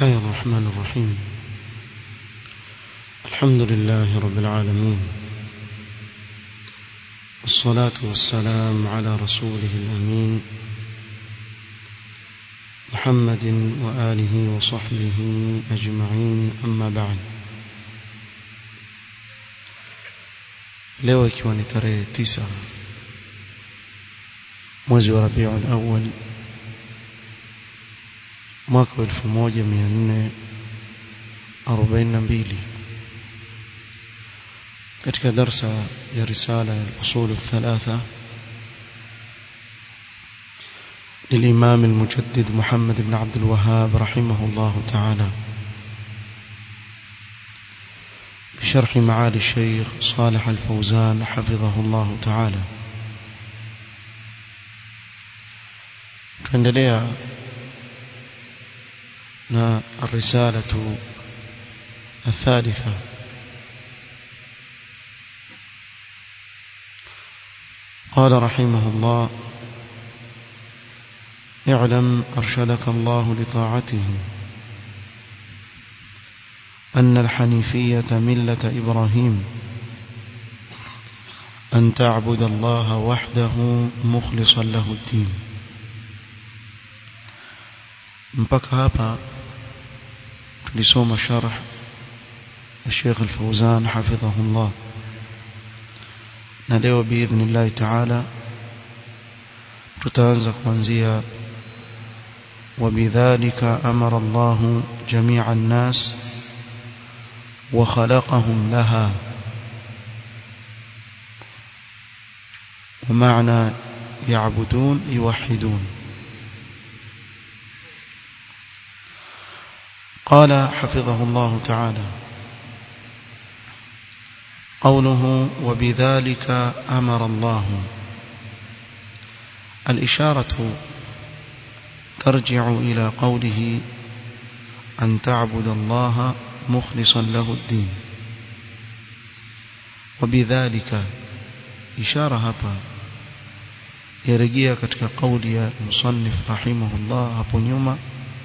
الله الرحمن الرحيم الحمد لله رب العالمين والصلاة والسلام على رسوله الأمين محمد وآله وصحبه أجمعين أما بعد leo ikiwa ni tarehe tisa mwezi wa Rabiul Awwal mwaka wa 1442 katika darsa ya risala ya usul الثلاثه للإمام المجدد محمد بن عبد الوهاب رحمه الله تعالى بشرح معالي الشيخ صالح الفوزان حفظه الله تعالى tuendelea na الرسالة الثالثة قال رحمه الله اعلم أرشدك الله لطاعته أن الحنيفية ملة إبراهيم أن تعبد الله وحده مخلصا له الدين mpaka hapa tulisoma sharh الشيخ الفوزان حفظه الله na leo biidhnillah taala tutaanza kuanzia وبذلك أمر الله جميع الناس وخلقهم لها ومعنى يعبدون يوحدون قال حفظه الله تعالى قوله وبذلك أمر الله الإشارة ترجع إلى قوله أن تعبد الله مخلصا له الدين وبذلك إشارة هapa yarejea katika kauli ya musannif rahimahullah hapo nyuma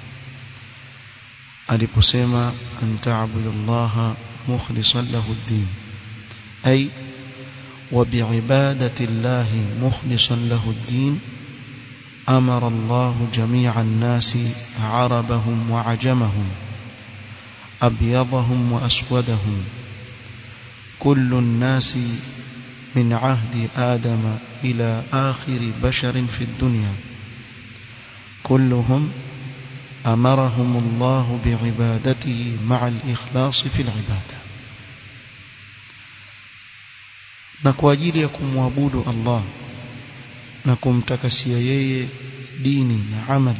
aliposema an ta'budu Allah mukhlishan lahu ad-din ay wa bi'ibadati Allah mukhlishan lahu ad-din أمر الله جميع الناس عربهم وعجمهم أبيضهم وأسودهم كل الناس من عهد آدم إلى آخر بشر في الدنيا كلهم أمرهم الله بعبادته مع الإخلاص في العبادة نكواجيل يكم وابود الله na kumtakasia yeye dini na amali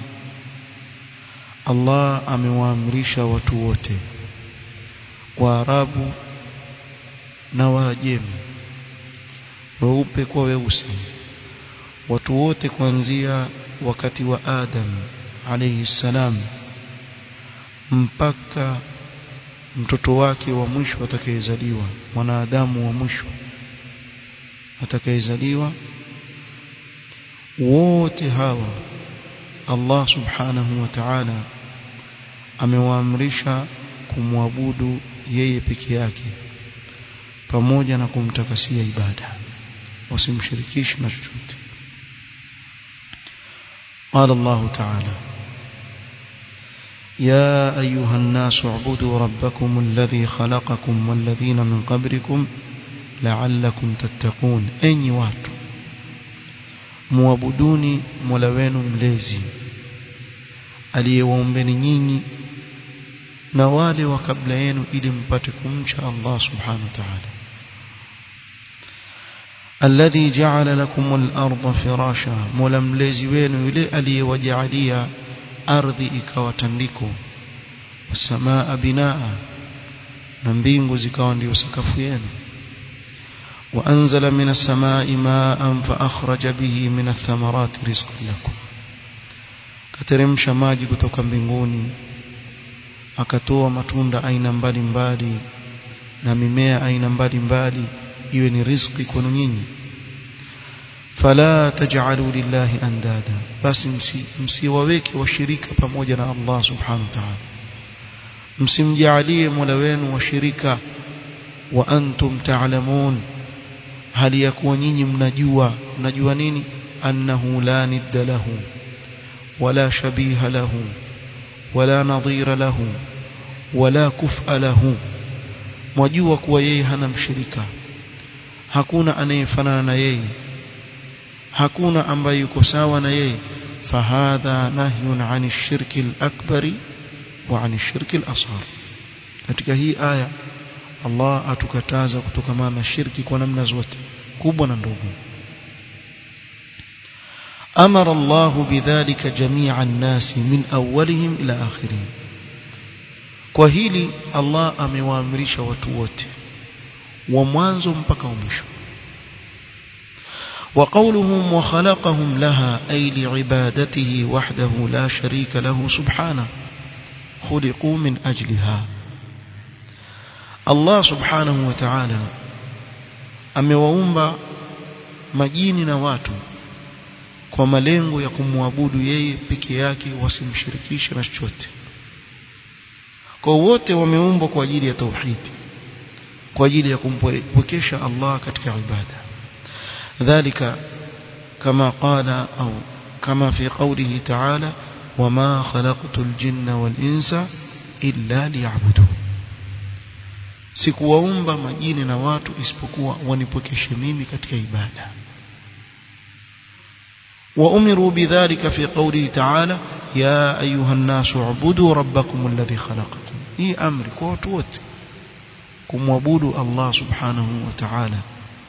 Allah amewaamrisha watu wote Waarabu na Waajemi weupe kwa weusi watu wote kuanzia wakati wa Adam alayhi salam mpaka mtoto wake wa mwisho atakayezaliwa mwanadamu wa mwisho atakayezaliwa wote hawa Allah subhanahu wa ta'ala amewaamrisha kumwabudu yeye peke yake pamoja na kumtakasia ibada wasimshirikishe na chochote قال الله تعالى يا أيها الناس اعبدوا ربكم الذي خلقكم والذين من قبلكم لعلكم تتقون أي watu muabuduni Mola wenu mlezi aliyewaombeni nyinyi na wale wa kabla yenu ili mpate kumcha Allah subhanahu wa ta'ala alladhi ja'ala lakum al-ardha firasha Mola mlezi wenu yule aliyewajalia ardhi ikawa tandiko wasamaa binaa na mbingu zikawa ndio sakafu yenu وأنزل من السماء ماء فأخرج به من الثمرات رزقا لكم kateremsha maji kutoka mbinguni akatoa matunda aina mbalimbali na mimea aina mbalimbali iwe ni riziki kwenu nyinyi fala taj'alu lillahi andada basi msiwaweke washirika pamoja na Allah subhanahu wa ta'ala msimjalie mola wenu washirika wa antum ta'lamun hali ya kuwa nyinyi mnajua mnajua nini annahu la nidda lahu wala shabiha lahu wala nadhira lahu wala kufa lahu mwajua kuwa yeye hana mshirika hakuna anayefanana na yeye hakuna ambaye yuko sawa na yeye fahadha nahyun ani shirki al-akbari wa ani shirki al-asghar katika hii aya Allah atukataza kutokamana na shirki kwa namna zote kubwa na ndogo أمر الله بذلك جميع الناس من أولهم إلى آخرهم kwa hili Allah amewaamrisha watu wote wa mwanzo mpaka mwisho وقولهم وخلقهم لها أي لعبادته وحده لا شريك له سبحانه خلقوا من أجلها الله سبحانه وتعالى amewaumba majini na watu kwa malengo ya kumwabudu yeye peke yake wasimshirikishe na chochote kwa wote wameumbwa kwa ajili ya tauhid kwa ajili ya kumpwekesha Allah katika ibada dhalika kama qala au kama fi qawlihi ta'ala wama khalaqtul jinna wal insa illa liya'budun sikuwaumba majini na watu isipokuwa wanipokeshe mimi katika ibada وأمروا بذلك في قوله تعالى يا أيها الناس اعبدوا ربكم الذي خلقكم هي أمر كوتوت كم وابودوا الله سبحانه وتعالى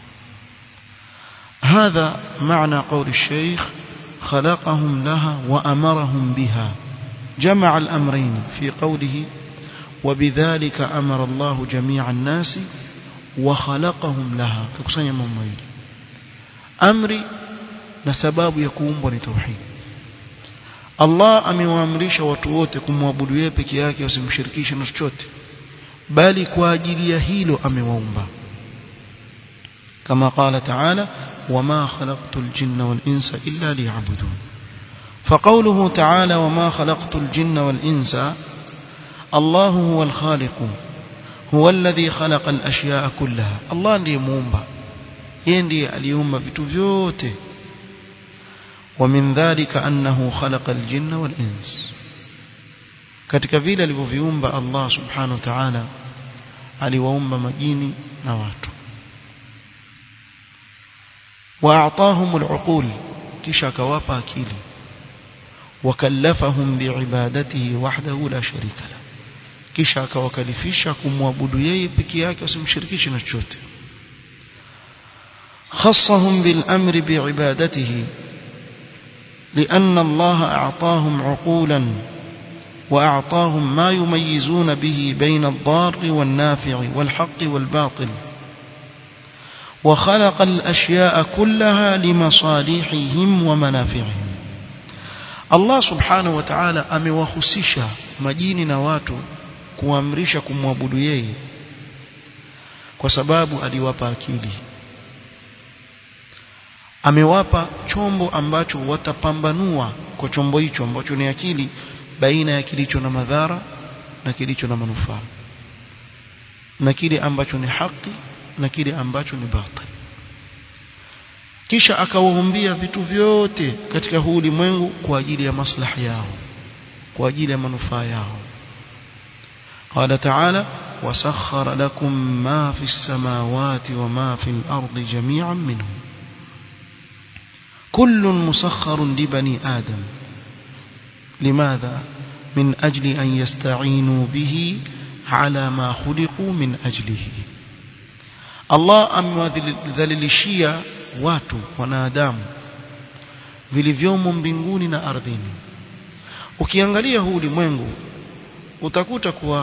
هذا معنى قول الشيخ خلقهم لها وأمرهم بها جمع الأمرين في قوله وبذلك أمر الله جميع الناس وخلقهم لها كقصانيا مميل أمري na sababu ya kuumbwa ni tauhid Allah amewaamrisha watu wote kumwabudu yeye peke yake wasimshirikishe na chochote bali kwa ajili ya hilo amewaumba kama qala ta'ala wama khalaqtul jinna wal insa illa liya'budun فقوله تعالى وما خلقت الجن والإنس الله هو الخالق هو الذي خلق الأشياء كلها الله ndiye muumba yeye ndiye aliumba vitu vyote ومن ذلك أنه خلق الجن والإنس katika vile alivyoviumba Allah subhanahu wa ta'ala aliwaumba majini na watu واعطاهم العقول kisha akawapa akili wakallafahum biibadatihi wahdahu la sharika la kisha akawakalifisha kumwabudu yeye peke yake wasimshirikishe na chochote khassahum bil amri biibadatihi لأن الله أعطاهم عقولا وأعطاهم ما يميزون به بين الضار والنافع والحق والباطل وخلق الأشياء كلها لمصالحهم ومنافعهم الله سبحانه وتعالى amewahusisha majini na watu kuamrisha kumwabudu yeye kwa sababu aliwapa akili amewapa chombo ambacho watapambanua kwa chombo hicho ambacho ni akili baina ya kilicho na madhara na kilicho na manufaa na kile ambacho ni haki na kile ambacho ni batil kisha akawaumbia vitu vyote katika huu ulimwengu kwa ajili ya maslahi yao kwa ajili ya manufaa yao قال تعالى وسخر لكم ما في السماوات وما في الأرض جميعا منه كل مسخر لبني آدم لماذا من أجل أن يستعينوا به على ما خلقوا من أجله Allah amewadhalilishia watu wanadamu vilivyomo mbinguni na ardhini ukiangalia huu ulimwengu utakuta kuwa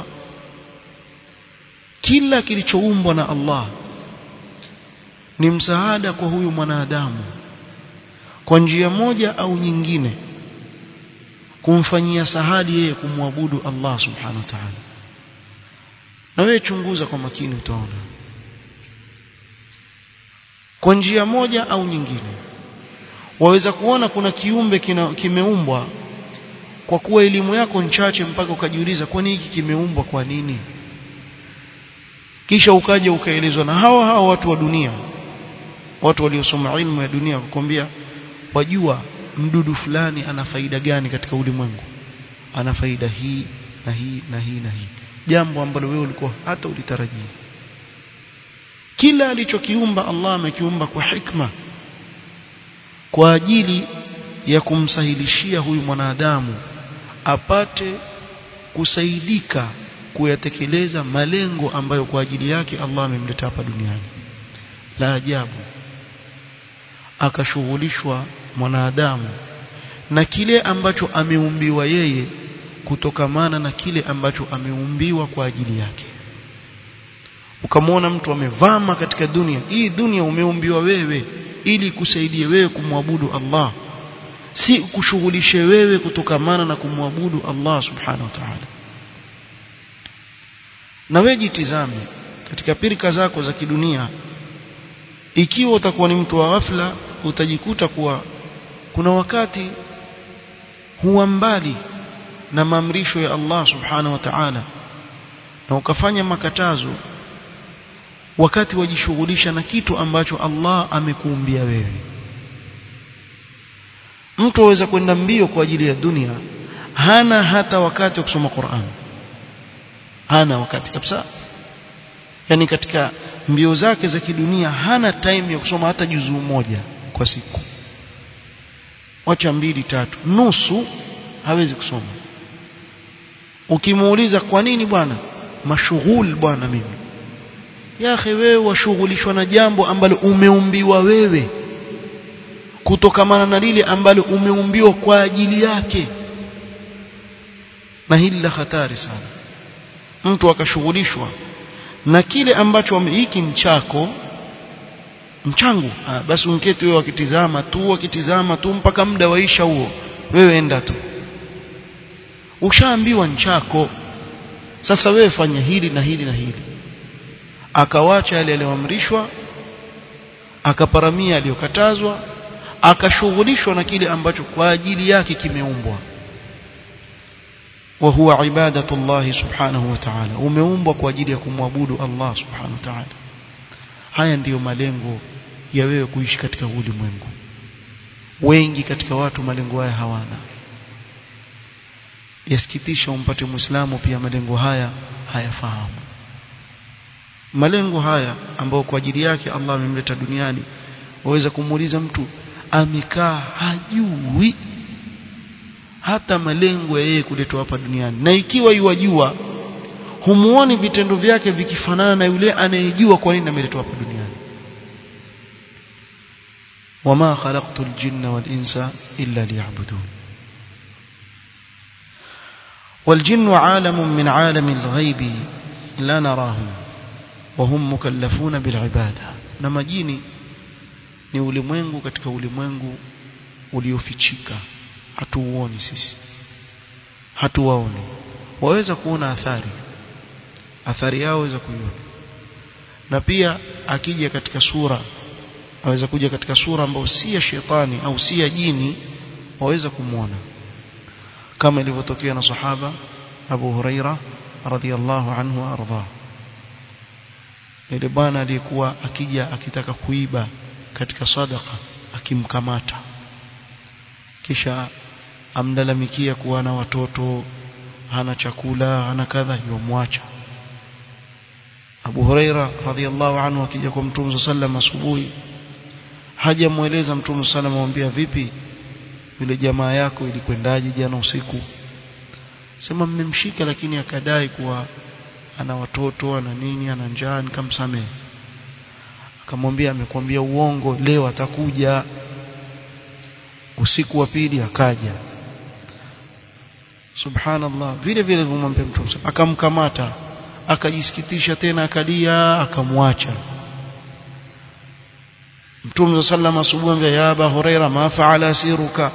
kila kilichoumbwa na Allah ni msaada kwa huyu mwanadamu kwa njia moja au nyingine kumfanyia sahadi yeye kumwabudu Allah subhanahu wa ta'ala na wewe chunguza kwa makini utaona kwa njia moja au nyingine waweza kuona kuna kiumbe kimeumbwa kwa kuwa elimu yako nchache mpaka ukajiuliza kwani hiki kimeumbwa kwa nini kisha ukaja ukaelezwa na hawa hawa watu wa dunia watu waliosoma ilmu ya dunia kukwambia wajua mdudu fulani ana faida gani katika ulimwengu ana faida hii na hii na hii na hii jambo ambalo wewe ulikuwa hata ulitarajia kila alichokiumba Allah amekiumba kwa hikma kwa ajili ya kumsahilishia huyu mwanadamu apate kusaidika kuyatekeleza malengo ambayo kwa ajili yake Allah amemleta hapa duniani la ajabu akashughulishwa mwanadamu na kile ambacho ameumbiwa yeye kutokamana na kile ambacho ameumbiwa kwa ajili yake ukamwona mtu amevama katika dunia hii dunia umeumbiwa wewe ili kusaidie wewe kumwabudu Allah si kushughulishe wewe kutokamana na kumwabudu Allah subhanahu wa ta'ala na wewe jitizame katika pirika zako za kidunia ikiwa utakuwa ni mtu wa ghafla utajikuta kuwa kuna wakati huwa mbali na maamrisho ya Allah subhanahu wa ta'ala na ukafanya makatazo wakati wajishughulisha na kitu ambacho Allah amekuumbia wewe mtu aweza kwenda mbio kwa ajili ya dunia hana hata wakati wa kusoma Qur'an hana wakati kabisa yani katika mbio zake za kidunia hana time ya kusoma hata juzuu moja kwa siku wacha mbili tatu nusu hawezi kusoma ukimuuliza kwa nini bwana mashughul bwana mimi ya akhi wewe washughulishwa na jambo ambalo umeumbiwa wewe kutokamana na lile ambalo umeumbiwa kwa ajili yake na hili la hatari sana mtu akashughulishwa na kile ambacho hiki ni chako mchangu ah, basi unketi wewe wakitizama tu wakitizama tu mpaka muda waisha huo wewe enda tu ushaambiwa nchako sasa wewe fanya hili na hili na hili akawacha yale yaliyoamrishwa akaparamia aliyokatazwa akashughulishwa na kile ambacho kwa ajili yake kimeumbwa wa huwa ibadatullahi subhanahu wa ta'ala umeumbwa kwa ajili ya kumwabudu Allah subhanahu wa ta'ala haya ndiyo malengo ya wewe kuishi katika ulimwengu wengi katika watu malengo haya hawana yasikitisha umpate muislamu pia malengo haya hayafahamu malengo haya ambayo kwa ajili yake Allah amemleta duniani waweza kumuuliza mtu amekaa hajui hata malengo ya yeye kuletwa hapa duniani na ikiwa yuwajua humuoni vitendo vyake vikifanana na yule anayejua kwa nini ameletwa hapa duniani wama khalaqtul jinna wal insa illa liya'budun والجن عالم من عالم الغيب لا نراه وهم مكلفون بالعبادة na majini ni ulimwengu katika ulimwengu uliofichika hatuuoni sisi hatuwaoni waweza kuona athari athari yao waweza kuiona na pia akija katika sura aweza kuja katika sura ambayo si ya shetani au si ya jini waweza kumwona kama ilivyotokea na sahaba Abu Huraira radhiyallahu anhu arda ile bwana aliyekuwa akija akitaka kuiba katika sadaka akimkamata kisha amlalamikia kuwa na watoto hana chakula hana kadha yomwacha Abu Huraira radhiallahu anhu akija kwa Mtume sallam asubuhi hajamueleza Mtume sallam amwambia vipi yule jamaa yako ilikwendaje jana usiku sema mmemshika lakini akadai kuwa ana watoto ana nini ana njaa nikamsamehe akamwambia amekwambia uongo leo atakuja usiku wa pili akaja subhanallah vile vile alivyomwambia mtume akamkamata akajisikitisha tena akalia akamwacha mtume sallam asubuhi ya aba huraira ma faala siruka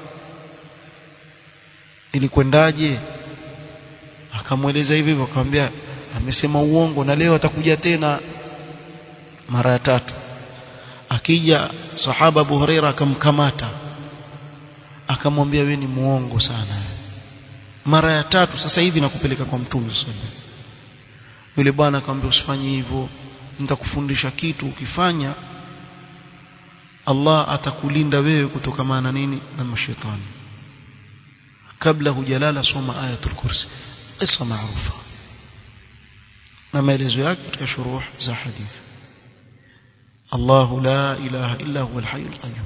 ilikwendaje akamweleza hivi hivyo akamwambia amesema uongo na leo atakuja tena mara ya tatu akija sahaba Abu Huraira akamkamata akamwambia wewe ni muongo sana mara ya tatu sasa hivi nakupeleka kwa mtume sallallahu yule bwana akamwambia usifanye hivyo nitakufundisha kitu ukifanya Allah atakulinda wewe kutokana na nini na mashaitani kabla hujalala soma ayatul kursi qissa maarufa na maelezo yake katika shuruh za hadith الله لا إله إلا هو الحي القيوم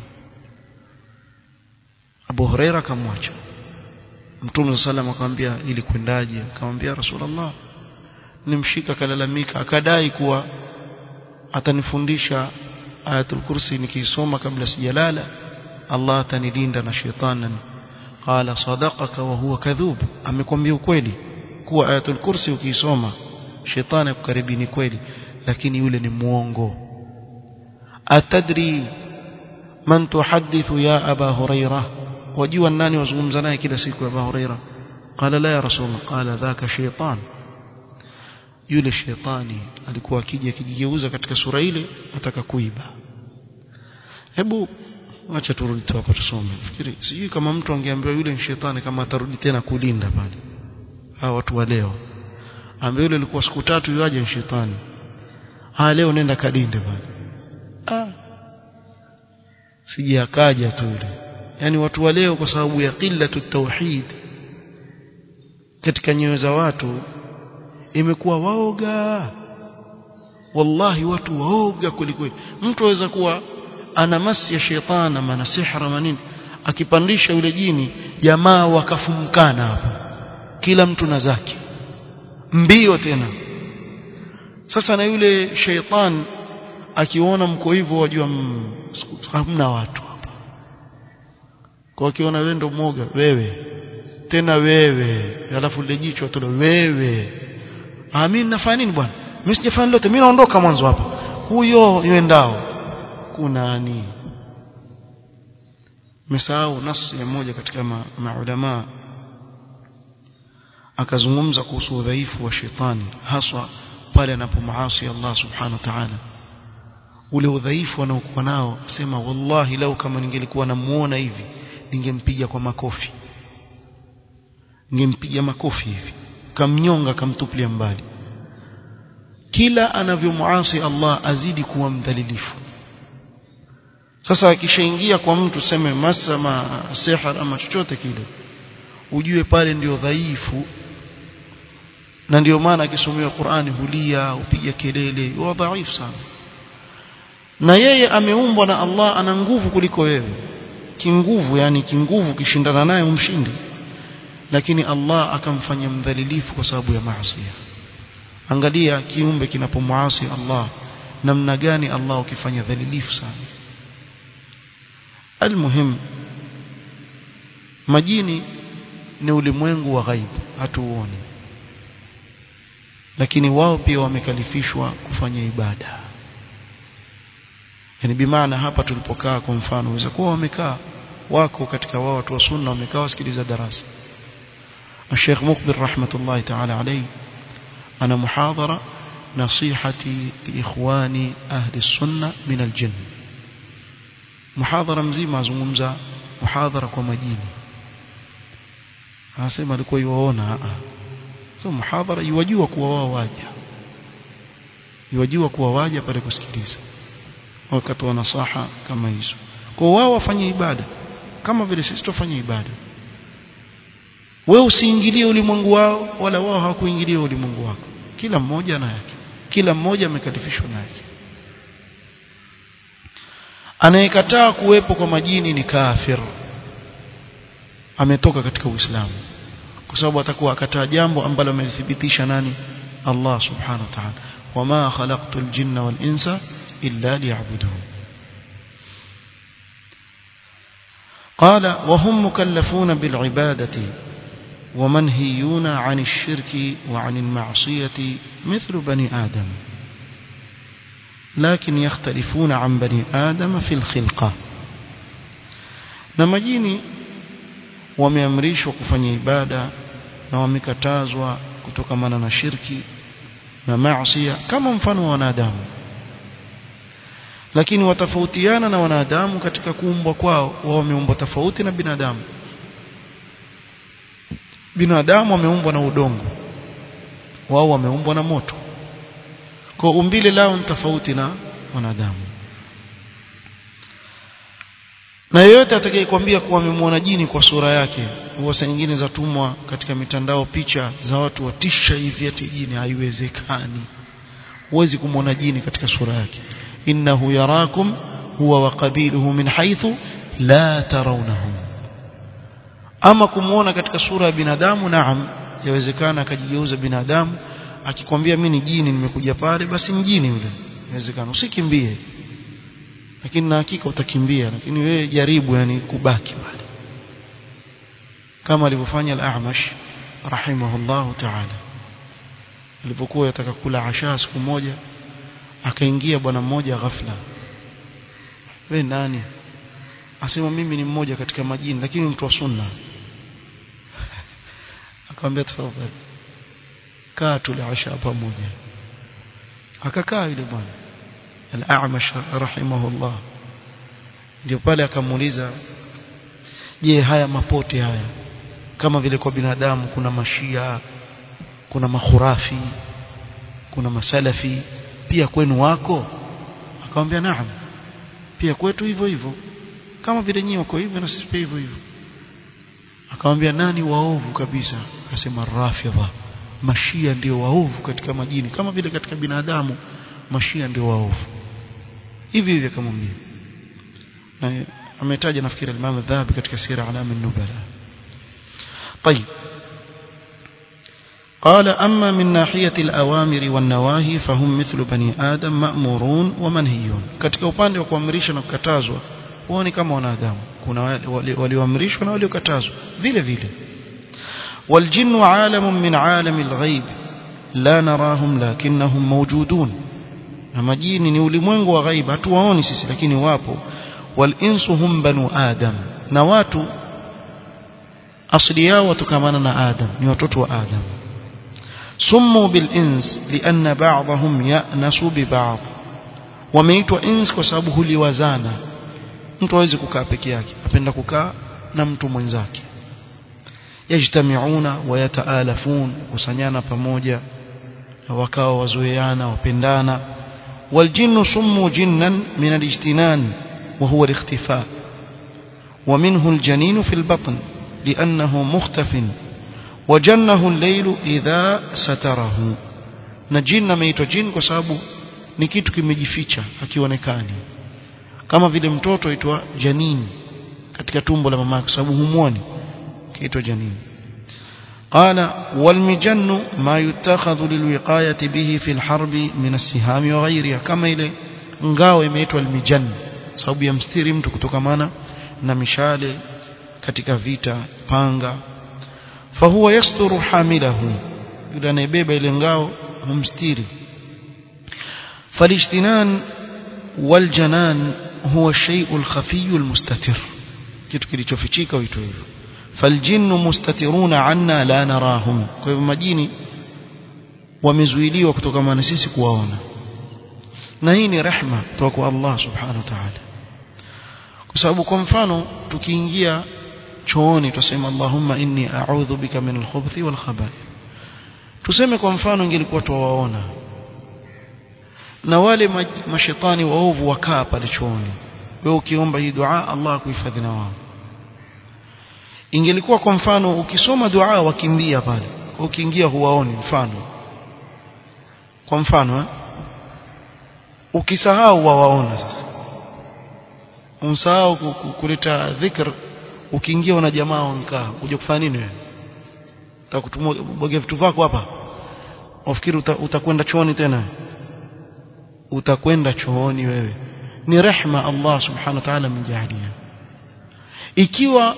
Abu Huraira kamwacha Mtume sallam akamwambia ili kwendaje akamwambia Rasulullah nimshika kalalamika akadai kuwa atanifundisha ayatul kursi nikisoma kabla sijalala Allah atanilinda na shetani qala sadaqaka wa huwa kadhub amekwambia ukweli kuwa ayatul kursi ukisoma shetani akukaribini kweli lakini yule ni muongo atadri man tuhaddithu ya aba huraira wajua nani wazungumza naye kila siku aba huraira qala la ya rasulullah qala dhaka shaytan yule shetani alikuwa akija akijigeuza katika sura ile ataka kuiba hebu acha turudi tu hapa tusome fikiri sijui kama mtu angeambiwa yule ni shetani kama atarudi tena kulinda pale hawa watu wa leo ambaye yule alikuwa siku tatu yaje ni shetani ha leo nenda kadinde pale ah sije akaja tu yule yani watu wa leo kwa sababu ya qillatu tauhid katika nyoyo za watu imekuwa waoga wallahi watu waoga kulikweli mtu aweza kuwa ana masi ya shetani ama na sihra manini akipandisha yule jini jamaa wakafumkana hapo kila mtu na zake mbio tena sasa na yule sheitan akiona mko hivyo wajua hamna watu hapa kwa akiona wewe ndo mmoja wewe tena wewe alafu lile jicho tu wewe ah mimi nafanya nini bwana mimi sijafanya lote mimi naondoka mwanzo hapa huyo yuendao kunani mesahau nasi ya moja katika maulama ma akazungumza kuhusu udhaifu wa shetani haswa pale anapomaasi Allah subhanahu wa ta'ala ule udhaifu anaokuwa nao asema wallahi lau kama ningelikuwa namuona hivi ningempiga kwa makofi ningempiga makofi hivi kamnyonga kamtupilia mbali kila anavyomuasi Allah azidi kuwa mdhalilifu sasa akishaingia kwa mtu seme masama sihar ama chochote kile ujue pale ndio dhaifu na ndio maana akisomewa Qur'ani hulia upiga kelele huwa dhaifu sana na yeye ameumbwa na Allah ana nguvu kuliko wewe kinguvu yani kinguvu kishindana naye umshindi lakini Allah akamfanya mdhalilifu kwa sababu ya maasi angalia kiumbe kinapomuasi Allah namna gani Allah ukifanya dhalilifu sana almuhim majini ni ulimwengu wa ghaibu hatuuoni lakini wao pia wamekalifishwa kufanya ibada yani bimaana hapa tulipokaa kwa mfano waweza kuwa wamekaa wako katika wao watu wa sunna wamekaa wasikiliza darasa الشيخ مقبل رحمة الله تعالى عليه أنا محاضرة نصيحتي لإخواني أهل السنة من الجن محاضرة مزيمة زمزة محاضرة كمجيني anasema alikuwa yuwaona so muhadhara yuwajua kuwa wao waja yuwajua kuwa waja pale kusikiliza wakati wa nasaha kama hizo kwa wao wafanye ibada kama vile sisi tufanye ibada wewe usiingilie ulimwengu wao wala wao hawakuingilia ulimwengu wako kila mmoja na yake kila mmoja amekalifishwa na yake anayekataa kuwepo kwa majini ni kafir ametoka katika Uislamu kwa sababu atakuwa akataa jambo ambalo amelithibitisha nani Allah subhanahu wa ta'ala wama khalaqtul jinna wal insa illa liya'budun قال وهم مكلفون بالعبادة ومنهيون عن الشرك وعن المعصية مثل بني آدم لكن يختلفون عن بني آدم في الخلقة نمجيني wameamrishwa kufanya ibada na wamekatazwa kutokamana na shirki na maasi kama mfano wa wanadamu lakini watafautiana na wanadamu katika kuumbwa kwao wao wameumbwa tofauti na binadamu binadamu wameumbwa na udongo wao wameumbwa na moto kwa umbile lao ni tofauti na wanadamu na yeyote atakayekwambia kuwa amemwona jini kwa sura yake huwa saa nyingine zatumwa katika mitandao picha za watu watisha hivi ati jini haiwezekani huwezi kumwona jini katika sura yake innahu yarakum huwa wa qabiluhu min haythu la tarawnahum ama kumwona katika sura ya binadamu naam yawezekana akajigeuza binadamu akikwambia mimi ni jini nimekuja pale basi mjini yule inawezekana usikimbie lakini na hakika utakimbia lakini wewe jaribu yani kubaki pale kama alivyofanya al-A'mash rahimahullah ta'ala alipokuwa yataka kula asha siku moja akaingia bwana mmoja ghafla we nani asema mimi ni mmoja katika majini lakini mtu wa sunna akamwambia tafadhali kaa tule asha pamoja akakaa yule bwana al-A'mash rahimahullah ndio pale akamuuliza je haya mapote haya kama vile kwa binadamu kuna mashia kuna makhurafi kuna masalafi pia kwenu wako akamwambia naam pia kwetu hivyo hivyo kama vile nyinyi wako hivyo na sisi pia hivyo hivyo akamwambia nani waovu kabisa akasema rafidha mashia ndio waovu katika majini kama vile katika binadamu mashia ndio waovu hivi hivi akamwambia na ametaja nafikiri al-Imam Adh-Dhahabi katika sira alam an-nubala طيب قال أما من ناحية الأوامر والنواهي فهم مثل بني آدم مأمورون ومنهيون katika upande wa kuamrisha na kukatazwa wao ni kama wanadamu kuna walioamrishwa na waliokatazwa vile vile والجن عالم من عالم الغيب لا نراهم لكنهم موجودون na majini ni ulimwengu wa ghaib hatuwaoni sisi lakini wapo walinsu hum banu adam na watu asili yao watokamana na adam ni watoto wa adam summu bil ins lianna ba'dahum ya'nasu bi ba'd wameitwa ins kwa sababu huliwazana mtu hawezi kukaa peke yake apenda kukaa na mtu mwenzake yajtamiuna wa yataalafun kusanyana pamoja wakawa wazoeana wapendana والجن سموا جنا من الاجتنان وهو الاختفاء ومنه الجنين في البطن لأنه مختف وجنه الليل إذا ستره نجن ميت جن كسابه ni kitu kimejificha hakionekani kama vile mtoto aitwa janini katika tumbo la mama sababu humwoni kiitwa janini قال والمجن ما يتخذ للوقاية به في الحرب من السهام وغيرها كما ile ngao imeitwa almijan sababu ya mstiri mtu kutokamana na mishale katika vita panga fahuwa yasturu hamilahu yule anayebeba ile ngao humstiri falijtinan waljanan huwa shay'u alkhafiy almustatir kitu kilichofichika huitwa hivyo فالجن مستترون عنا لا نراهم kwa hivyo majini wamezuiliwa kutokana na sisi kuwaona na hii ni rehma kutoka kwa Allah subhanahu wa ta'ala kwa sababu kwa mfano tukiingia chooni tuseme Allahumma inni a'udhu bika min al-khubuthi wal khabath tuseme kwa mfano ingelikuwa tuwaona na wale mashetani waovu wakaa pale chooni wewe ukiomba hii dua Allah akuhifadhi na wao ingelikuwa kwa mfano ukisoma dua wakimbia pale ukiingia huwaoni mfano kwa mfano eh? ukisahau wawaona sasa umsahau kuleta dhikr ukiingia una jamaa wankaa uje kufanya nini wewe utakutumwa bwage vitu vyako hapa ufikiri uta, utakwenda chooni tena utakwenda chooni wewe ni rehma Allah subhanahu wa ta'ala mjalia ikiwa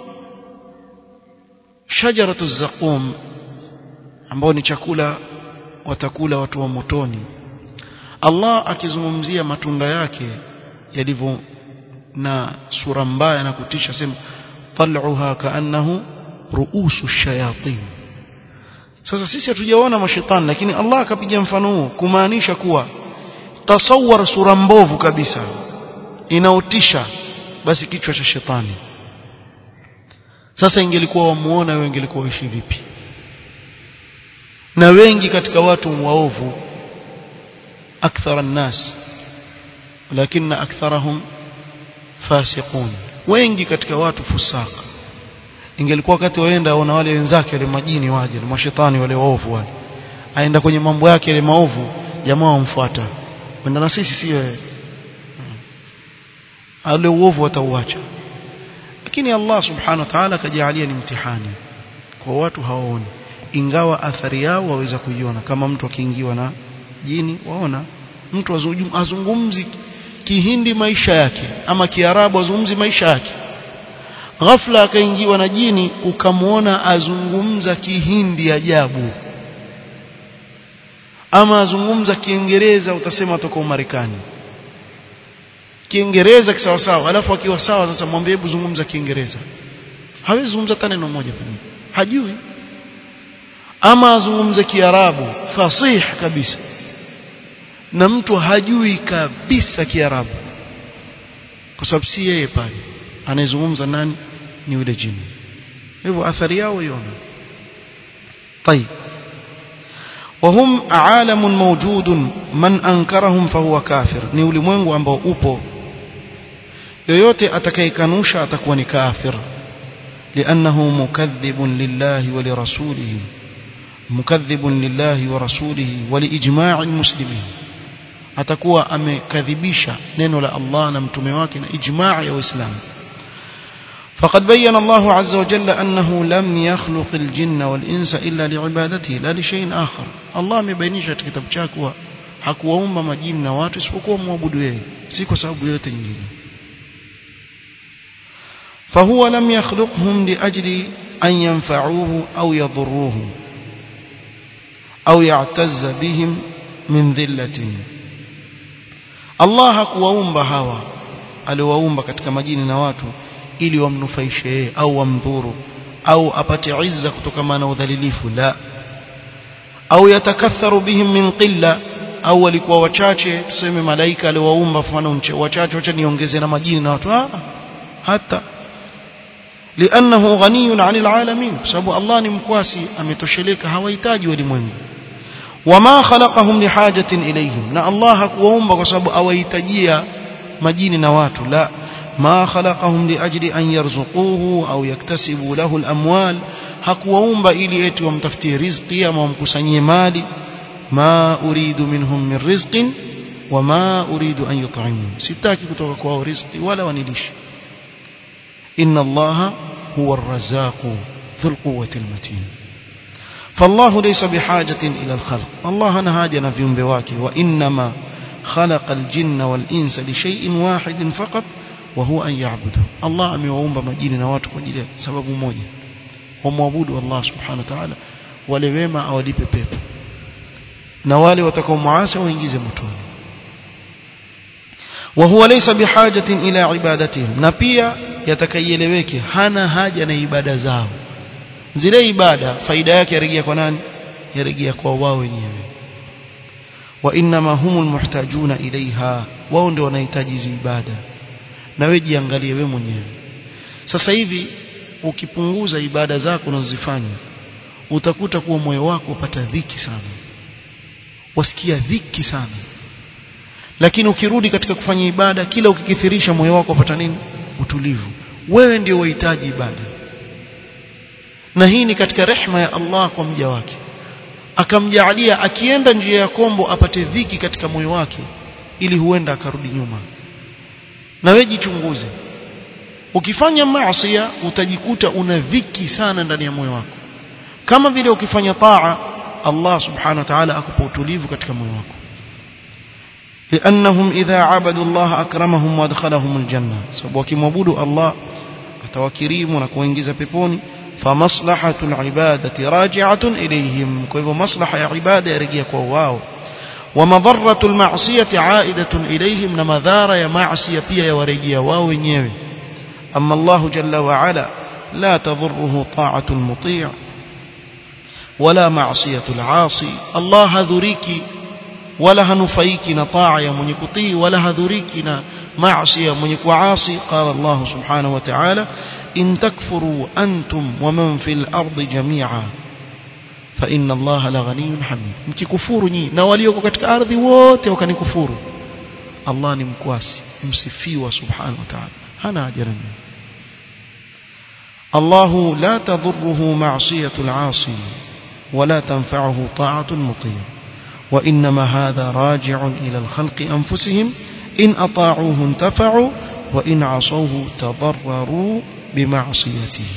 shajaratu zaqum ambao ni chakula watakula watu wa motoni Allah akizungumzia matunda yake yalivyo na sura mbaya na kutisha sema tal'uha kaannahu ruusu shayatin sasa sisi hatujaona mashetani lakini Allah akapiga mfano huo kumaanisha kuwa tasawwar sura mbovu kabisa inaotisha basi kichwa cha shetani sasa ingelikuwa wamuona wewe ingelikuwa uishi vipi na wengi katika watu waovu akthara nnas lakini aktharahum fasiqun wengi katika watu fusaka ingelikuwa wakati waenda aona wale wenzake wale majini waje na mashetani wale waovu wale aenda kwenye mambo yake yale maovu jamaa wamfuata wenda na sisi si wewe ale uovu watauacha lakini Allah subhanahu wa ta'ala kajalia ni mtihani kwa watu hawaoni ingawa athari yao waweza kuiona kama mtu akiingiwa na jini waona mtu azungumzi kihindi maisha yake ama kiarabu azungumzi maisha yake ghafla akaingiwa na jini ukamwona azungumza kihindi ajabu ama azungumza kiingereza utasema toka umarekani kiingereza kisawa sawa alafu akiwa sawa sasa mwambie hebu zungumza kiingereza hawezi zungumza hata neno moja pengine hajui ama azungumze kiarabu fasih kabisa na mtu hajui kabisa kiarabu kwa sababu si yeye pale anayezungumza nani ni yule jini hivyo athari yao iona طيب وهم عالم موجود من انكرهم فهو كافر ni ulimwengu ambao upo yoyote atakayekanusha atakuwa ni kafir لانه مكذب لله ولرسوله مكذب لله ورسوله ولاجماع المسلمين atakuwa amekadhibisha neno la Allah na mtume wake na ijmaa ya Uislamu فقد بين الله عز وجل أنه لم يخلق الجن والإنس إلا لعبادته لا لشيء آخر الله مبينيش كتاب chake hakuwaumba majini na watu isipokuwa muabudu yeye si kwa sababu yote nyingine فهو لم يخلقهم لأجل أن ينفعوه أو يضروه أو يعتز بهم من ذلة Allah hakuwaumba hawa aliwaumba katika majini na watu ili wamnufaishe yeye au wamdhuru au apate izza kutokana na udhalilifu la au yatakatharu bihim min qilla au walikuwa wachache tuseme malaika aliwaumba mfano wachache wacha niongeze na majini na watu ah hata لانه غني عن العالمين sababu Allah ni mkwasi ametosheleka hawahitaji walimwengu wama khalaqahum lihajatin ilayhim na Allah hakuwaumba kwa sababu awahitajia majini na watu la ma khalaqahum liajli an yarzuquhu au yaktasibu lahu alamwal hakuwaumba ili eti wamtafutie riziki ama wamkusanyie mali ma uridu minhum min rizqin wama uridu an yut'imun sitaki kutoka kwao riziki wala wanilishi inna allaha huwa arrazzaqu dhul quwwati almatin فالله ليس بحاجة إلى الخلق الله نهاجنا في ينبواك وإنما خلق الجن والإنس لشيء واحد فقط وهو أن يعبده الله أمي وأمب مجين نواتك وجل سبب موجه ومعبود الله سبحانه وتعالى ولوما أولي ببيب نوالي وتكون معاسى وإنجيز متون وهو ليس بحاجة إلى عبادتهم نبيا يتكيلeweke hana haja na ibada zao zile ibada faida yake yarejea kwa nani yarejea kwa wao wenyewe wa inma humul muhtajuna ilaiha wao ndio wanahitaji hizi ibada na wewe jiangalie wewe mwenyewe sasa hivi ukipunguza ibada zako unazozifanya utakuta kuwa moyo wako upata dhiki sana wasikia dhiki sana lakini ukirudi katika kufanya ibada kila ukikithirisha moyo wako upata nini utulivu wewe ndio wahitaji ibada na hii ni katika rehma ya Allah kwa mja wake akamjaalia akienda njia ya kombo apate dhiki katika moyo wake ili huenda akarudi nyuma na wewe jichunguze ukifanya maasi utajikuta una dhiki sana ndani ya moyo wako kama vile ukifanya taa Allah subhanahu wa ta'ala akupa utulivu katika moyo wako لأنهم إذا عبدوا الله أكرمهم وادخلهم الجنة sababu wakimwabudu Allah atawakirimu na kuingiza peponi فمصلحة العبادة راجعة إليهم كيف مصلحة عبادة يرجع كواو ومضرة المعصية عائدة إليهم نمذار يا معصية بيا يورجع واو نيوي أما الله جل وعلا لا تضره طاعة المطيع ولا معصية العاصي الله ذريك ولا هنفيك نطاع يا من يكطي ولا هذريك معصية من يكعاصي قال الله سبحانه وتعالى إن تكفروا أنتم ومن في الأرض جميعا فإن الله لغني حميد mkikufuru nyinyi na walioko katika ardhi wote wakanikufuru Allah ni mkwasi msifiwa subhanahu wa ta'ala hana haja nani الله لا تضره معصية العاصي ولا تنفعه طاعة المطيع وإنما هذا راجع إلى الخلق أنفسهم إن أطاعوه انتفعوا وإن عصوه تضرروا بمعصيته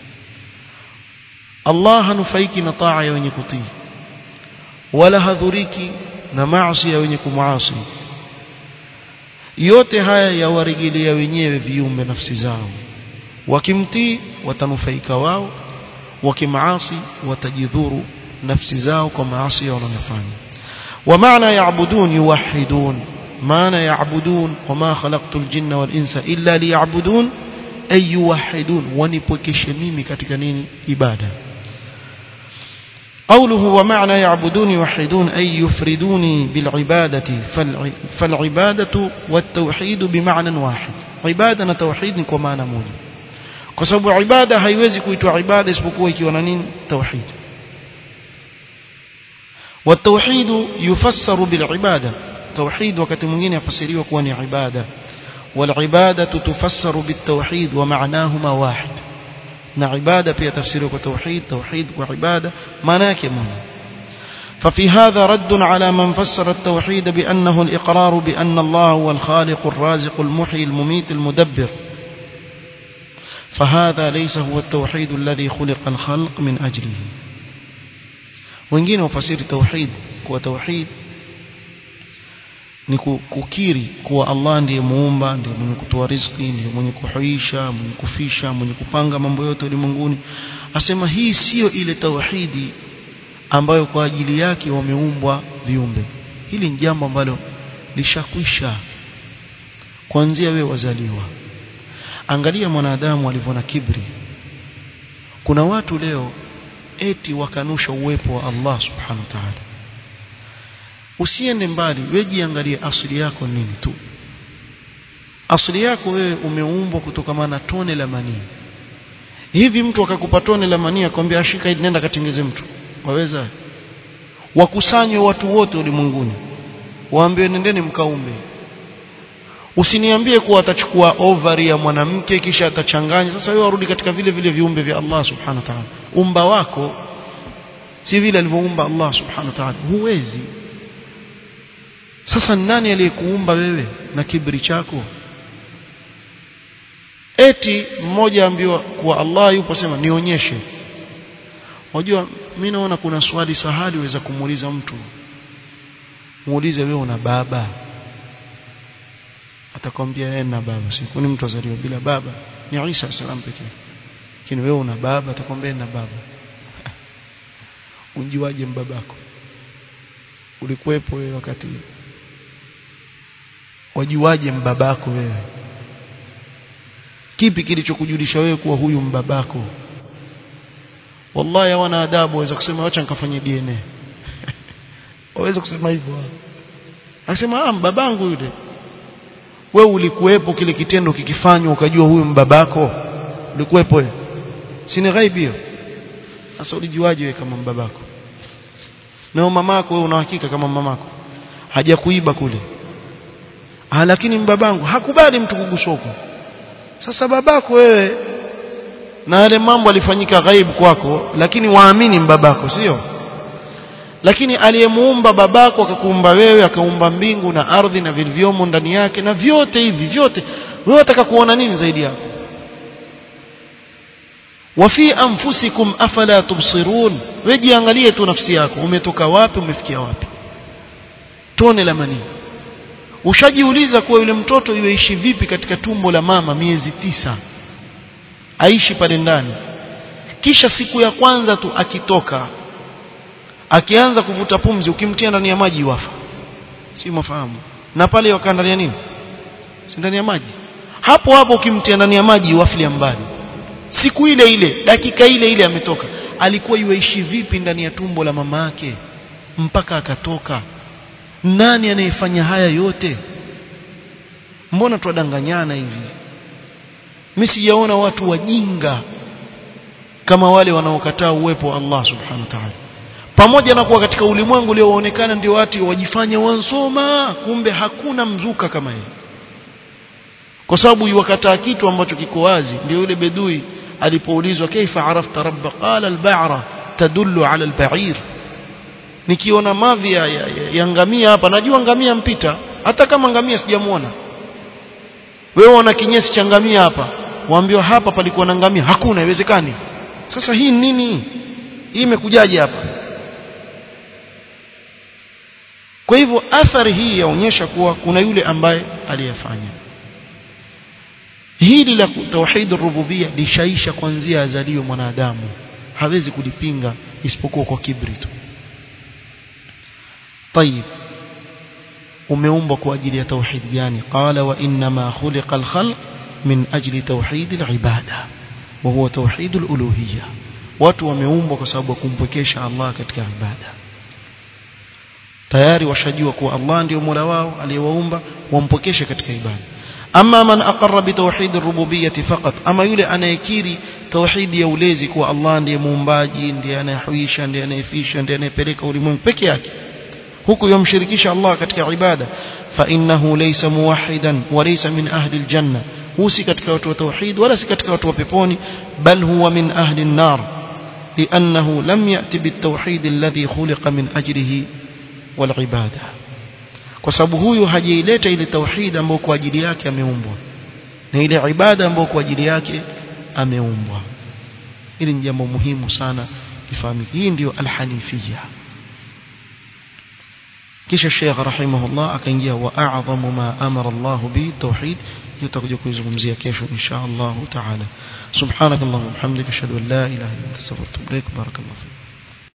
الله نفيك نطاع يونيكتي ولا هذريك نمعصي يونيك معاصي yote haya yawarejelea wenyewe viumbe nafsi zao wakimtii watanufaika wao wakimaasi watajidhuru nafsi zao kwa maasi wanayofanya ومعنى يعبدون يوحدون معنى يعبدون وما خلقت الجن والإنس إلا ليعبدون أي يوحدون ونبوكش ميمي katika nini ibada قوله ومعنى يعبدون يوحدون أي يفردوني بالعبادة فالعبادة والتوحيد بمعنى واحد عبادة توحيد كمعنى موجود kwa sababu ibada haiwezi kuitwa ibada isipokuwa ikiwa na nini tauhid والتوحيد يفسر بالعبادة توحيد وقت mwingine yafasiriwa kuwa ni ibada والعبادة تفسر بالتوحيد ومعناهما واحد na ibada pia tafsiriwa kwa tauhid tauhid kwa ibada maana yake moja ففي هذا رد على من فسر التوحيد بأنه الإقرار بأن الله هو الخالق الرازق المحيي المميت المدبر فهذا ليس هو التوحيد الذي خلق الخلق من أجله wengine wafasiri tauhid kuwa tauhid ni kukiri kuwa Allah ndiye muumba ndiye mwenye kutoa riziki ndiye mwenye kuhuisha mwenye kufisha mwenye kupanga mambo yote ulimwenguni asema hii sio ile tauhidi ambayo kwa ajili yake wameumbwa viumbe hili ni jambo ambalo lishakwisha kuanzia wewe wazaliwa angalia mwanadamu alivyo na kibri kuna watu leo eti wakanusha uwepo wa Allah subhanahu wa ta'ala usiende mbali wewe jiangalie asili yako nini tu asili yako wewe umeumbwa kutokana na tone la manii hivi mtu akakupa tone la manii akwambia ashika hili nenda katengeze mtu waweza wakusanywe watu wote ulimwenguni waambiwe nendeni mkaumbe usiniambie kuwa atachukua ovari ya mwanamke kisha atachanganya sasa wewe warudi katika vile vile viumbe vya Allah subhanahu wa ta'ala umba wako si vile alivyoumba Allah subhanahu wa ta'ala huwezi sasa nani aliyekuumba wewe na kibri chako eti mmoja ambiwa kuwa Allah yupo sema nionyeshe unajua mimi naona kuna swali sahali waweza kumuuliza mtu muulize wewe una baba atakwambia yeye na baba si kuni mtu azaliwa bila baba ni Isa salam pekee lakini wewe una baba atakwambia na baba unjuaje mbabako ulikuwepo wewe wakati wajuaje mbabako wewe kipi kilichokujulisha wewe kuwa huyu mbabako wallahi hawana adabu waweza kusema acha nikafanye DNA waweza kusema hivyo akasema ah babangu yule wewe ulikuwepo kile kitendo kikifanywa ukajua huyu mbabako ulikuwepo wewe si ni ghaibi hiyo sasa ulijuaje wewe kama mbabako na mamako wewe una hakika kama mamako hajakuiba kule ah lakini mbabangu hakubali mtu kugusoko sasa babako wewe na yale mambo alifanyika ghaibu kwako lakini waamini mbabako sio lakini aliyemuumba babako akakuumba wewe akaumba mbingu na ardhi na vilivyomo ndani yake na vyote hivi vyote wewe unataka kuona nini zaidi yako wafi anfusikum afala tubsirun wewe jiangalie tu nafsi yako umetoka wapi umefikia wapi tone la manii ushajiuliza kuwa yule mtoto yuishi vipi katika tumbo la mama miezi tisa aishi pale ndani kisha siku ya kwanza tu akitoka akianza kuvuta pumzi ukimtia ndani ya maji wafa si mafahamu na pale wakaa ndani ya nini si ndani ya maji hapo hapo ukimtia ndani ya maji waflia mbali siku ile ile dakika ile ile ametoka alikuwa yuishi vipi ndani ya tumbo la mama yake mpaka akatoka nani anayefanya haya yote mbona twadanganyana hivi mimi sijaona watu wajinga kama wale wanaokataa uwepo wa Allah subhanahu wa ta'ala pamoja na kuwa katika ulimwengu ulioonekana ndio watu wajifanya wansoma kumbe hakuna mzuka kama yeye kwa sababu yuwakataa kitu ambacho kiko wazi ndio yule bedui alipoulizwa kaifa arafta rabba qala al-ba'ra tadullu ala al-ba'ir nikiona mavi ya, ya, ya, ya ngamia hapa najua ngamia mpita hata kama ngamia sijamuona wewe una kinyesi cha ngamia hapa waambiwa hapa palikuwa na ngamia hakuna haiwezekani sasa hii nini hii imekujaje hapa kwa hivyo athari hii yaonyesha kuwa kuna yule ambaye aliyefanya hili la tauhid rububia lishaisha kuanzia azalio mwanadamu hawezi kulipinga isipokuwa kwa kibri tu طيب umeumbwa kwa ajili ya tauhid gani qala wa inma khuliqa al-khalq min ajli tauhid al-ibada wa huwa tauhid al-uluhiyya watu wameumbwa kwa sababu ya kumpwekesha Allah katika ibada tayari washajua kuwa Allah ndio Mola wao aliyewaumba wampokeshe katika ibada ama man aqarra bi tauhid ar-rububiyyah faqat ama yule anayekiri tauhid ya ulezi kuwa Allah ndiye muumbaji ndiye anayehuisha ndiye anayefisha ndiye anayepeleka ulimwengu peke yake huku yomshirikisha Allah katika ibada fa innahu laysa muwahhidan wa laysa min ahli aljanna husi katika watu wa tauhid wala si katika watu wa peponi bal huwa min ahli an-nar لأنه لم يأتي بالتوحيد الذي خلق من أجله والعبادة kwa sababu huyu hajaileta ile tauhid ambayo kwa ajili yake ameumbwa na ile ibada ambayo kwa ajili yake ameumbwa hili ni jambo muhimu sana lifahamike hii ndiyo alhanifia kisha Sheikh rahimahullah akaingia wa a'zamu ma amara Allah bi tauhid tutakuja kuizungumzia kesho insha Allah taala subhanakallahumma wa bihamdika ashhadu an la ilaha illa anta astaghfiruka wa atubu ilaik barakallahu